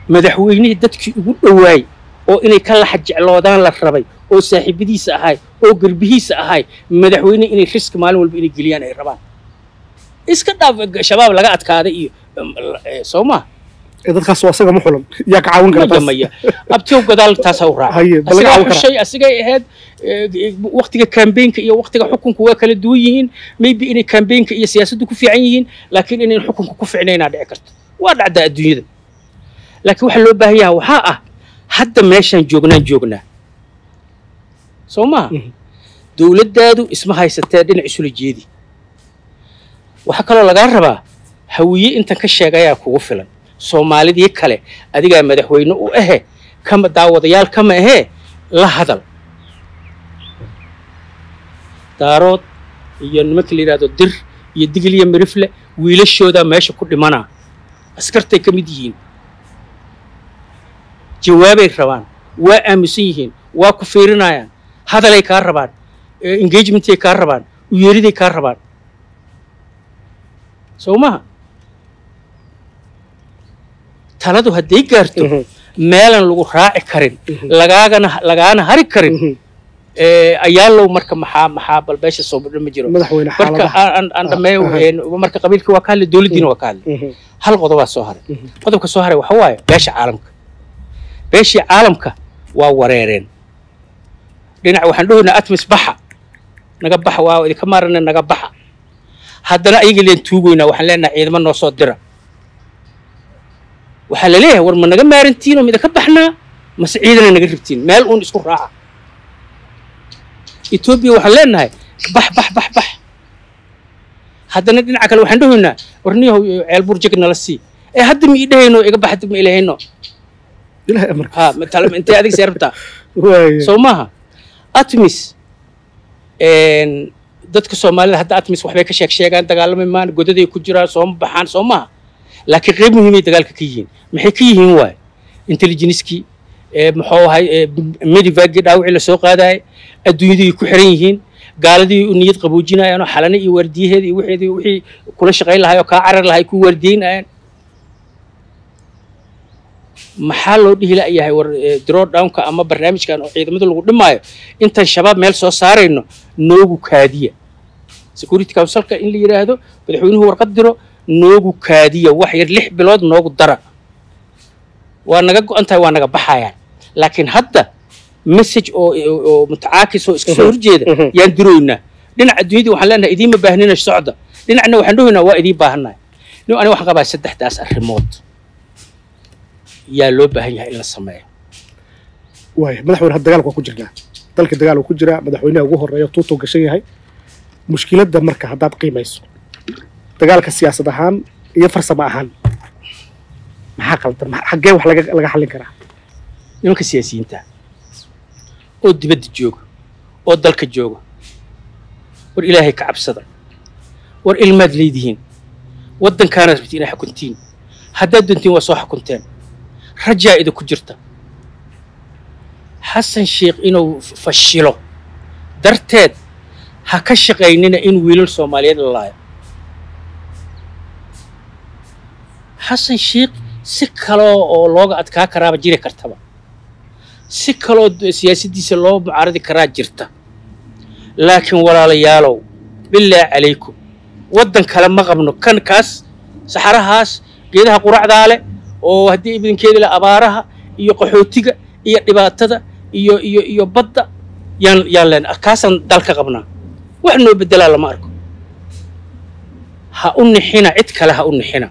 madaxweynihii dadkii ugu dhowaay oo inay ka laxa jecloodaan la rabay oo saaxiibadiisa ahay oo garbihiisa ahay madaxweyne inay riski maalin walba inay geliyaan ay rabaan iska dhaaf shabaab laga adkaaday iyo soo maa ee dadkaas waa asaga ma xulan yaa ka caawin kara taas maya abtiyow gadaal taasaa u raaca Haye, bal laga asigaa caawin karaa. xushay asigay ahayd waktiga kambeynka iyo waktiga xukunku waa kala duwan yihiin maybe inay kambeynka iyo siyaasaddu ku fiican yihiin laakiin inayn xukunka ku ficnaynaa dhici karto waa dhacdaa adduunyada laakiin waxaa loo baahan yaha waxaa ah hadda meeshaan joognaan joognaa soo maha Mhm. dowladdaadu isma haysatee dhinac isula jeedi waxaa kaloo lagaa rabaa hawiye intan ka sheegayaa kugu filan soomaalidii kale adigaa madaxweyne u ahe kama daawadayaal kama ahee la hadal daarood iyo nimanka la yidhahdo dir iyo digil iyo mirifle wiilashoodaa meesha ku dhimanaa askartay ka mid yihiin jawaabay rabaan waa aaminsan yihiin waa ku fiirinayaan hadalay kaa rabaan eh, engagementay kaa rabaan uyeeriday kaa rabaan soo maha taladu hadday gaarto Mhm. meelan lagu raaci karin Mhm. lagaagana lagaana hari karin Mhm. eh, ayaalow marka maxaa maxaa bal beesha soo badho ma jiro madaxweyne marka xaaladaha aan- aan aan dhameeyo aha. een, marka qabiilkii waa ka hadlay dowladdiina waa ka hadlay Mhm. hal qodobaa soo haray Mhm. qodobka soo haray waxa waaye beesha caalamka beeshii caalamka waa wareereen dhinac waxaan dhahoynaa atmis baxa naga baxa waa idinka maarana naga baxa haddana ayaga leen tuugoynaa waxaan leenahay ciidamo noo soo dira waxaa la leeyahay war ma naga maarantiin oo midaka baxnaa mase ciidana naga ribtiin meel uun isku raaca etoobiya waxaan leenahay bax bax bax bax haddana dhinaca kale waxaan dhahoynaa warniyahow ceelbuur jeg nala sii ee hadda ma ii dhahayno iga bax hadda ma ilahayno ilaahay amarka ha matala intee adig see rabtaa waaya soo maaha atmis een, dadka soomaalida hadda atmis waxbay ka sheeg sheegaan dagaalami maan godaday ku jiraan sooma baxaan soo maaha laakiin qayb muhiimay dagaalka ka yihiin maxay ka yihiin waay intelligenskii muxuu ahay medivagii dhaawicii lasoo qaadayay adduunyadii ku xiran yihiin gaaladii u niyad qaboojinayaan oo xalane iyo waardiyaheeda iyo wixeedii wixii kula shaqayn lahay oo kaa carar lahay ku waardiyeynayaan maxaa loo dhihi la'yahay war draw downka ama barnaamijkan oo ciidamada lagu dhimaayo intaan shabaab meel soo saarayno noogu kaadiya security councilka in la yidhaahdo madaxweynuhu warqad diro noogu kaadiya wax yar lix bilood noogu dara waa naga go-an tahay waa naga baxayaan laakiin hadda message oo oo mutacaakis oo iska soo horjeeda Mhm. yaan diroynaa dhinaca adduunyadii waxaan leenahay idiinma baahnina socda dhinacna waxaan dhahoynaa waa idiin baahannahay nin aniga waxaan qabaa saddexdaas arrimood yaa loo baahan yahay in la sameeyo waaya madaxweyne hadda dagaalka waa ku jirnaa dalka dagaal uu ku jiraa madaxweynaha ugu horeeya tuutuu gashan yahay mushkiladda marka haddaad qiimayso dagaalka siyaasad ahaan iyo farsamo ahaan maxaa qaldan Ma- xaggee wax laga laga xallin karaa nimanka siyaasiyiinta oo dibadda jooga oo dalka jooga war ilaahay ka cabsada war ilmaad leedihiin waddankaanaad rabti inaa xukuntiin haddaad doontiin waa soo xukunteen rajaa idinku jirta xasan sheikh inuu f- fashilo darteed ha ka shaqaynina in wiilal soomaaliyeed la laayo xasan sheikh si kaloo oo looga adkaa karaaba jiri kartaba si kaloo d- siyaasaddiisa loo mucaaradi karaa jirta laakiin walaalayaalow bilaahi calaykum waddan kale ma qabno kan kaas saxarahaas geedaha quracdaa leh oo haddii ibidinkeeda le abaaraha iyo qaxootiga iyo dhibaatada iyo iyo iyo badda yaan yaan leen kaasaan dalka qabnaa wax noo beddelaa lama arko ha u nixina cid kale ha u nixina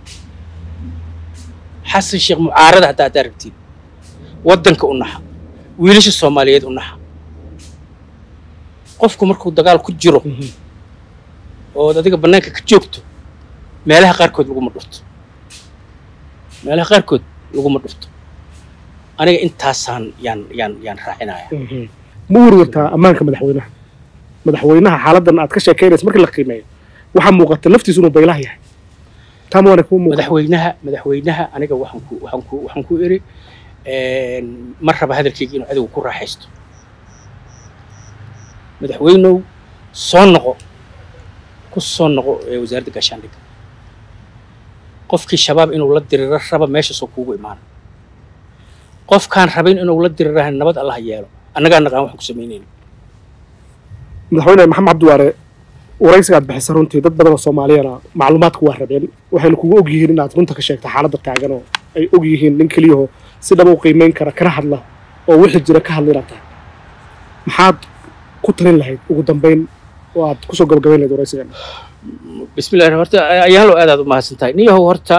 xasan sheekh mucaarada haddaa haddaa rabtiin waddanka u naxa wiilasha soomaaliyeed u naxa qofku markuu dagaal ku jiro ood adiga bannaanka ka joogto meelaha qaarkood laguma dhufto meelaha qaarkood laguma dhufto aniga intaasaan yaan yaan yaan raacinaya ma warwartaa ammaanka madaxweynaha madaxweynaha xaaladdan aad ka sheekaynaysa markii la qiimeeyo waxaa muuqata naftiisu inuu baylaha yahay taama waana kuu muuqata madaxweynaha madaxweynaha aniga waxaan ku waxaan ku waxaan ku iri ma raba hadalkayga inuu adigu ku raaxaysto madaxweynow soo noqo ku soo noqo ee wasaaradda gaashaandhigga qofkii shabaab inuu la diriro raba meeshaasoo kuugu imaana qofkaan rabin inuu la dirirahan nabad allah yeelo annagaa naqaan waxaan ku samaynayna madaxweyne maxamed cabdiwaare waraysiga aad bixisa runtii dad badan oo soomaaliyana macluumaadku waa rabeen waxayna kugu og yihiin inaad runta ka sheegta xaaladda taagan oo ay og yihiin nin keliyaho si dhaba u qiimeyn kara kana hadla oo wixii jira ka hadla inaad tahay maxaad ku talin lahayd ugu dambayn oo aad kusoo gabagabayn lahayd waraysigan bismillahi horta ayaalo aad aad u mahadsan tahay niyahow horta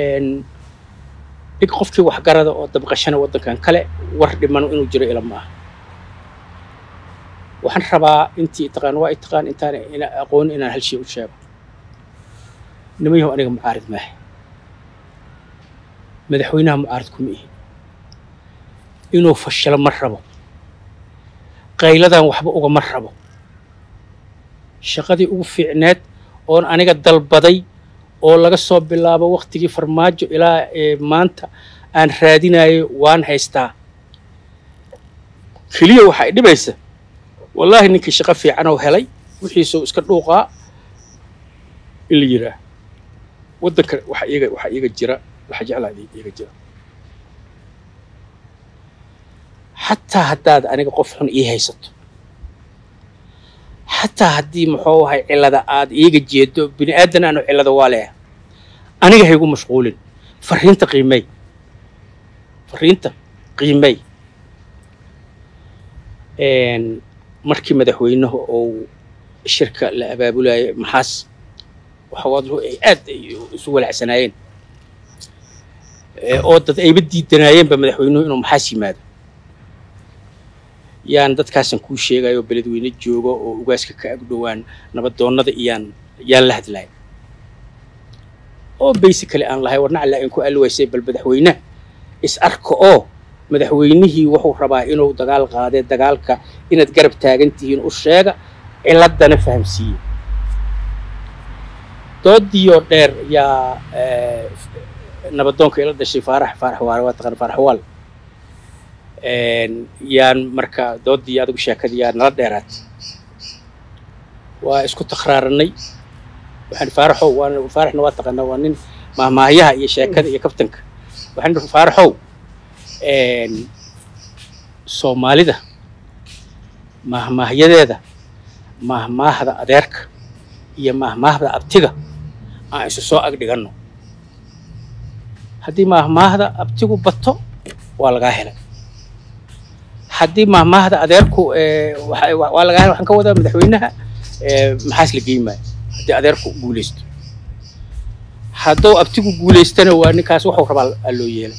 dhig qofkii waxgarada oo dabqashana waddankan kale war dhiman inuu jiro ila ma aha waxaan rabaa intii taqaan waa taqaan intaan ina aqoon inaan hal shay u sheego nimayahow aniga mucaarid maaha madaxweynaha mucaarid kuma ihi inuu fashilo ma rabo qayladan waxba ugama rabo shaqadii ugu fiicneed oon aniga dalbaday oo laga soo bilaabo waktigii farmaajo ilaa maanta aan raadinayo waan haystaa keliya waxa ay dhibaysa wallaahi ninkii shaqo fiican oo helay wixiisuu iska dhuuqaa in la yiraa waddanka waxa iyaga waxa iyaga jira waxa jeclaa iyaga jira xataa haddaad aniga qof xun ii haysato xataa haddii muxuu ahay cillada aad iiga jeedo bini aadan aanu cillada waa leeha aniga haygu mashquulin fariinta qiimey fariinta qiimey markii madaxweynuhu uu shirka la abaabulayo maxaas waxawaadlu ay aad isu walacsanaayeen oo dad ayba diidanaayeenba madaxweynuhu inuu maxaas yimaado yaan dadkaasan kuu sheegayo beledweyne joogo oo ugaaska ka agdhowaan nabadoonnada iyaan yaan la hadlaay oo basically aan lahay warna alla in ku alwaysay bal madaxweyne is arka oo madaxweynihii wuxuu rabaa inuu dagaal qaadee dagaalka inaad garab taagan tihiin u sheega ciladana fahamsiiye doodiioo dheer yaa nabadoonka ila dhashay faarax faarax waale waa taqaan faarax waal yaan marka doodii adigu sheekadii yaa nala dheeraat waa isku takraaranay waxaan faaraxow waan faaraxna waa taqaanaa waa nin mahmaahyaha iyo sheekada iyo kabtanka waxaan faaraxow soomaalida mahmaahyadeeda mahmaahda adeerka iyo mahmaahda abtiga aan isu soo ag dhiganno haddii mahmaahda abtigu bato waa lagaa helay haddii mahmaahda adeerku waa lagaa helay waxaan ka wadaa madaxweynaha maxaas la geyn maayo haddii adeerku guulaysto hadduu abtigu guulaystana waa ninkaas wuxuu rabaa loo yeelay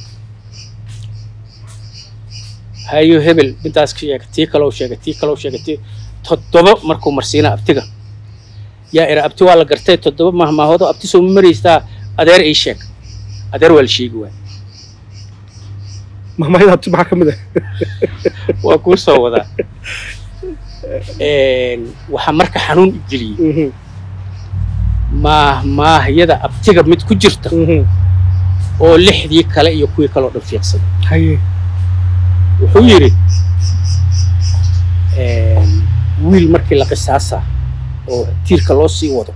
hayo hebel intaas sheega tii kaloo sheega tii kaloo sheega tii toddoba markuu marsiina abtiga yaa ira abti waa la gartay toddoba mahmaahoodoo abti soo ma maraystaa adeer ii sheeg adeer waa la sheegi waay mahmaahada abti maxaa ka mid ah waa kuu soo wadaa waxaa marka xanuun geliyey maahmaahyada abtiga mid ku jirta oo lixdii kale iyo kuwii kale oo dhan fiiqsaday haye wuxuu yidhi wiil markii la qisaasaa oo tiirka loo sii wado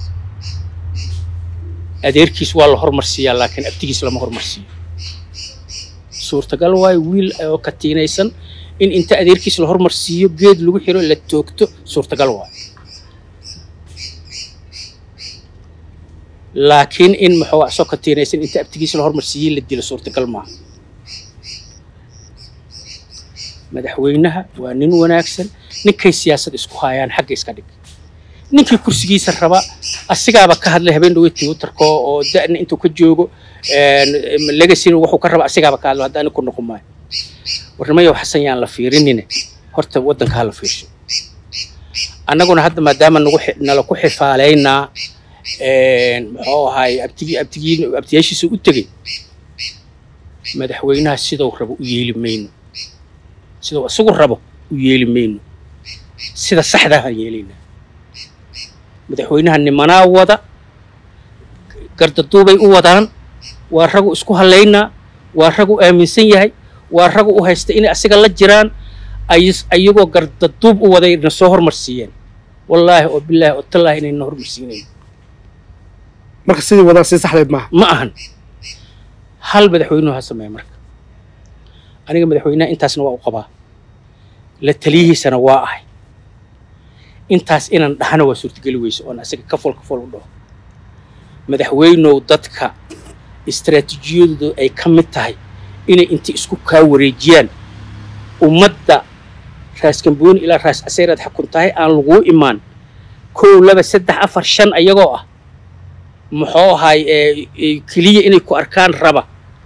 adeerkiis waa la hormarsiiyaa laakiin abtigiis lama hormarsiiyo suurtagal waayo wiil oo katiinaysan in inta adeerkiis la hormarsiiyo geed lagu xiro la toogto suurtagal waayo laakiin in muxuu asoo katiinaysan inta abtigiis la hormarsiiyey la dilo suurtagal maaha madaxweynaha waa nin wanaagsan ninkay siyaasad isku haayaan xagga iska dhig ninkii kursigiisa raba asigaaba ka hadlay habeen dhawey twitterka oo da'na intuu ka joogo legacyna wuxuu ka raba asigaaba ka hadlo hadda ani ku noqon maayo warnimayow xasan yaan la fiirinine horta waddanka ha la fiirsho annaguna hadda maadaama nagu nala ku xifaalaynaa muxuu ahaay abtigi abtigii abtiyaashiisa u tegey madaxweynaha siduu rabo u yeeli mayno siduu isagu rabo u yeeli mayno sida saxdaa aan yeelaynaa madaxweynaha nimanaa wada gardaduubay u wadaan waa ragu isku hallaynaa waa ragu aaminsan yahay waa ragu u haysta inay asiga la jiraan ayagoo gardaduub u waday na soo hormarsiiyeen wallaahi oo bilaahi oo tallaahi inayna hormarsiinayn marka sidii wadaan si saxdeed maaha ma ahan hal madaxweynuhu ha sameeya marka aniga madaxweynaha intaasna waa u qabaa la taliyihiisana waa ahay intaas inaan dhahana waa suurtageli weyso oon asaga kafol kafol u dhaho madaxweynow dadka istaraatiijiyadoodu ay ka mid tahay inay inta isku kaa wareejiyaan ummadda raas kambooni ilaa raas caseyraad xakun tahay aan laguu imaan kow laba saddex afar shan ayagoo ah muxuu ahay keliya inay ku arkaan raba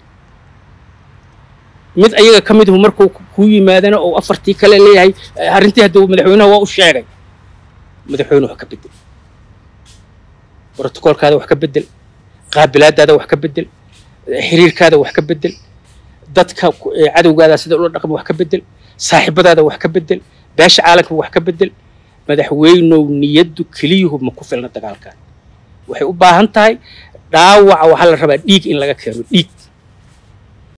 mid ayaga ka miduhu markuu kuu yimaadana oo afartii kale leeyahay arrintii hadduu madaxweynaha waa u sheegay madaxweyne wax ka bedel brotokoolkaada wax ka bedel qaabilaadaada wax ka bedel xiriirkaada wax ka bedel dadka cadowgaada sida ula dhaqma wax ka bedel saaxiibadaada wax ka bedel beesha caalamka wax ka bedel madaxweynow niyaddu keliyuhu ma ku filna dagaalkan waxay u baahan tahay dhaawaca waxaa la rabaa dhiig in laga keeno dhiig